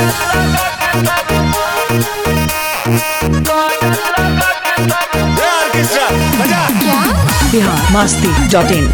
Bihar Masti dot in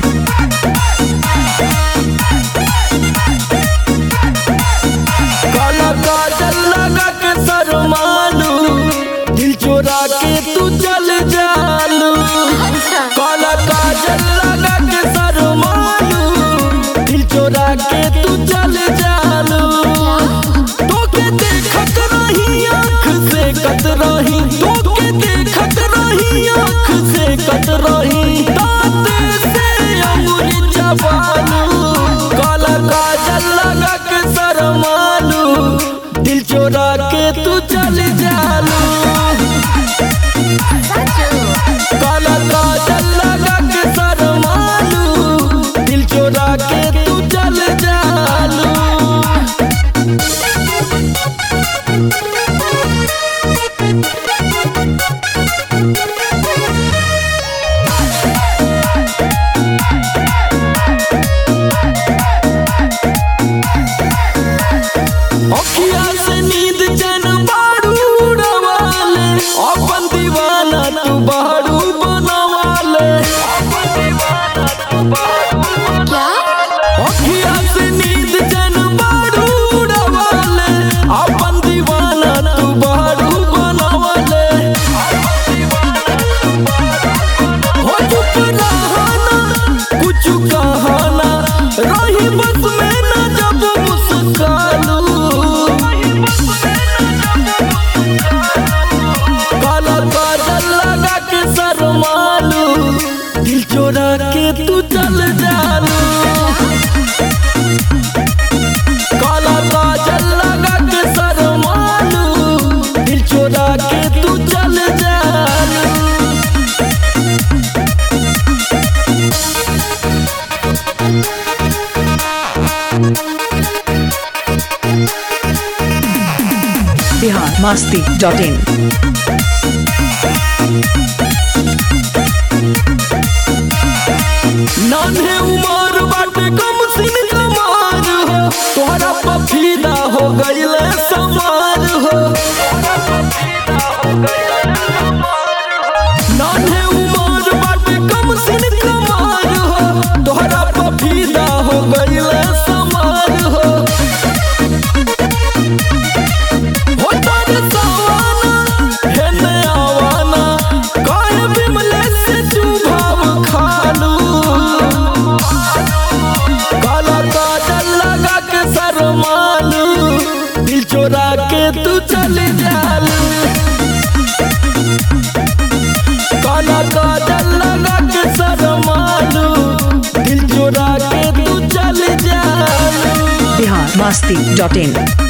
काला काजल लगा के शरमालू दिल चोरा के तू चल जालू काला काजल लगा के शरमालू दिल चोरा के तू चल जालू तोके देखत रही आँख से कत रही तोके देखत रही आँख से कत रही दांत से अंगुली चबालू काला काजल लगा के शरमालू दिल चोरा के तू चल जालू काला काजल लगा के शरमालू दिल चोरा के तू चल जालू अखिया से नींद चैन बारू उड़वाले अपन दीवाना तू बारू बनवाले अखिया से नींद चैन बारू उड़वाले अपन दीवाना तू बारू बनवाले हो चुप रहना कुछ कहना रही बस में न जब मुस्कालू काला काजल लगा के शरमालू दिल चोरा के तू चल जालू काला काजल लगा के शरमालू दिल चोरा के तू चल जालू बिहार मस्ती डॉट इन नान्हे उमर बाटे कम सिन कमार हो तोहरा पफीदा हो गईले समार हो नान्हे उमर बाटे कम सिन कमार हो तोहरा पफीदा हो गईले समार हो हो तारे सवाना हेने आवाना काहे बिमले से तू भाव खालू काला काजल लगा के शरमालू दिल चोरा के तू चल जालू काला काजल लगा के शरमालू दिल चोरा के तू चल जालू बिहार मस्ती डॉट इन